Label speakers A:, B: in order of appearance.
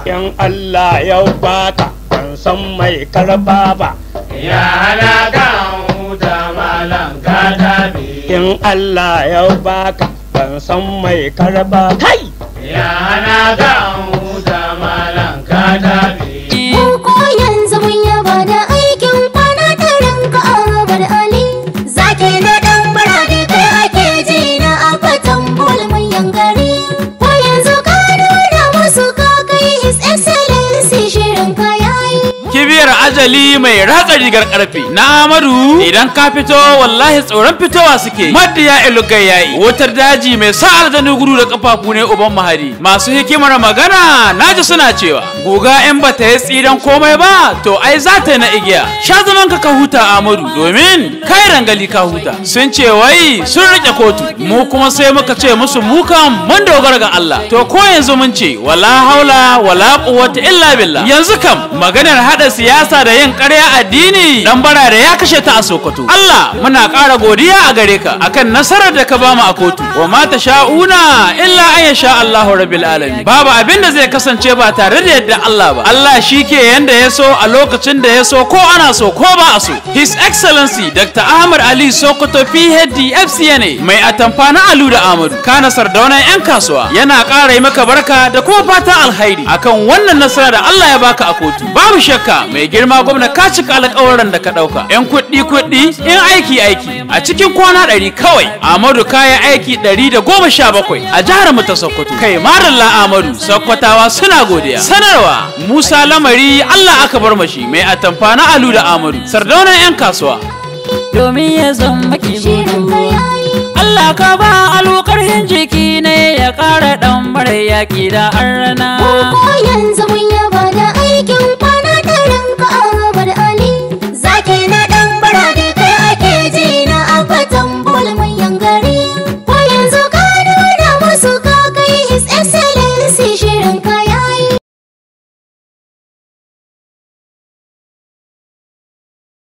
A: in Allah ya baka ban san mai karba ba
B: Ya hana kan huta malam ka tafi.
A: in Allah ya baka ban san mai karba kai
B: Ya hana kan huta malam ka tafi.
C: Mu ko yanzu mun yaba da aikin kwana tarin ka Ahmad Ali. Zaki na dan barade kai ake ji na a fatan mai yankari. Ko yanzu ka nuna musu ka kai His Excellency shirin ka yayi.
D: kibiyar ajali mai ratsa rigar karfe na amadu idan ka fito wallahi tsoron fitowa suke madiya ilugai yayi wutar daji mai sa aljanu gudu da kafafu ne uban mahari masu hikimar magana naji suna cewa guga in ba ta yi tsiran komai ba to ai za ta yi na igiya sha zaman ka ka huta amadu domin kai rangali ka huta sun ce wai sun rike kotu mu kuma sai muka ce musu mu kan mun dogara ga Allah to ko yanzu mun ce wala haula wala quwwata illa billah yanzu kam maganar hada siyasa da yin ƙarya addini dan bara da ya kashe ta a Sokoto Allah muna ƙara godiya a gare ka akan nasarar da ka bamu a kotu wa ma sha'una illa an yasha Allahu rabbil alamin babu abin da zai kasance ba tare da yadda Allah ba Allah shi ke yanda ya so a lokacin da ya so ko ana so ko ba a so His Excellency Dr. Ahmad Ali Sokoto PhD FCNA mai atamfa na Alu da Ahmadu kana sardaunan 'yan kasuwa yana ƙara yi maka barka da kuma fata alhairi akan wannan nasara da Allah ya baka a kotu babu shakka mai girma gwamna ka cika alƙawarin da ka ɗauka 'yan kuɗi kuɗi in aiki aiki a cikin kwana ɗari kawai Ahmadu kaya aiki ɗari da goma sha bakwai a jihar mu ta Sokoto kai madalla Ahmadu Sokotawa suna godiya sanarwa Musa Lamari Allah aka bar mashi mai atamfa na Alu da Ahmadu sardaunan 'yan kasuwa
E: domin ya zama ki
C: Shirin ka yayi.
E: Allah ka ba alu karhin jiki ne ya ƙara ɗan mara yaƙi da arna
C: Ko yanzu